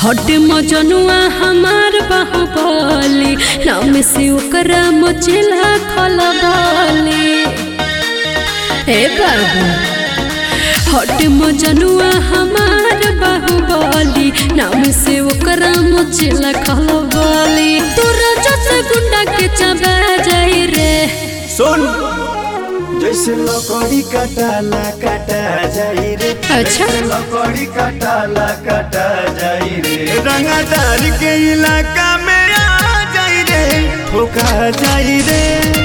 हट मजनुआ हमार बाहुबली नाम से ओकरा मचेला खलबली हे बाबू हट मजनुआ हमार बाहुबली नाम से ओकरा मचेला खलबली तोरा जस गुंडा के चबा जाई रे सुन जैसे लकड़ी कटाला कटा जाई रे अच्छा। जैसे लकड़ी कटाला कटा जाई रे रंगदार के इलाका में आ जाई रे ठोका जाई रे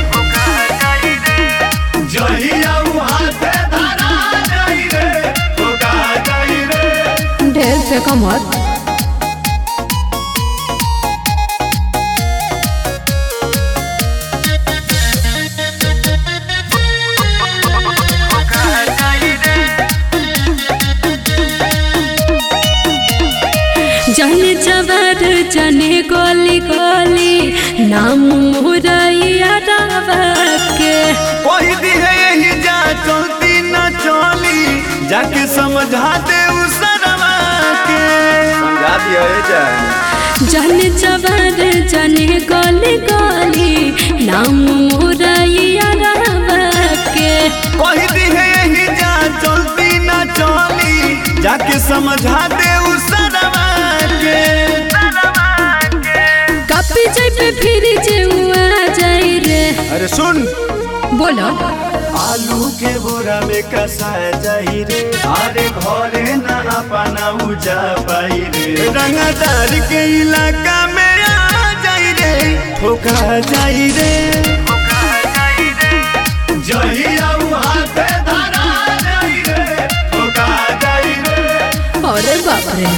जहिया वहाँ पे धरा जाई रे ठोका जाई रे ढेर फेंका मत जाने जवार जाने गली गली नाम मोरैया के कोई दी है यही जा चलती न चली जाके समझा दे उस सरवा के समझा दिया है जा जाने जवार जाने गली गली नाम मोरैया के कोई दी है यही जा चलती न चली जाके समझा दे उस सरवा के कपी जाई पे फिर जेउआ जाई रे अरे सुन बोलो आलू के बोरा में कसा जाई रे अरे घरे ना अपना उजा पाई रे रंगदार के इलाका में आ जाई रे ठोका जाई रे जहिया वहाँ पे धरा जाई रे ठोका जाई रे अरे बाप रे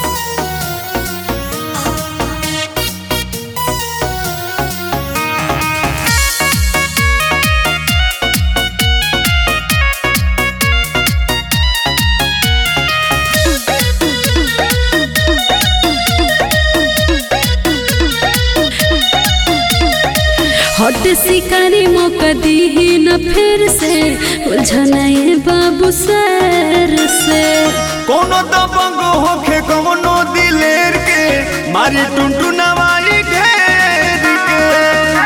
हट शिकारी मौका दी न फिर से उलझनाए बाबू सर से कोनो दबंग होखे कोनो दिलेर के मारी टुनटुनवाई घेर के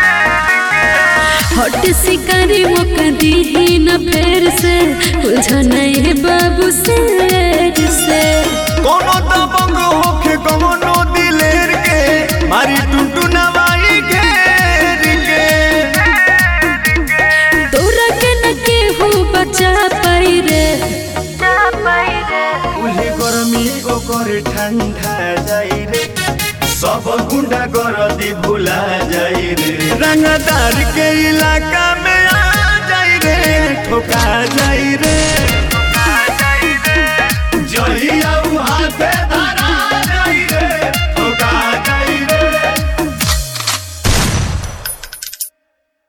हट शिकारी मौका दी न फिर से उलझनाए बाबू सर से कोनो दबंग होखे कोनो दिलेर के मारी टुनटुनवाई घेर के तोरा के न केहू बचा पाई रे उहे गरमी ओकर ठंडा जाई रे सब गुंडा गरदी भुला जाई रे रंगदार के इलाका में आ जाई रे ठोका जाई रे जहिया वहाँ पे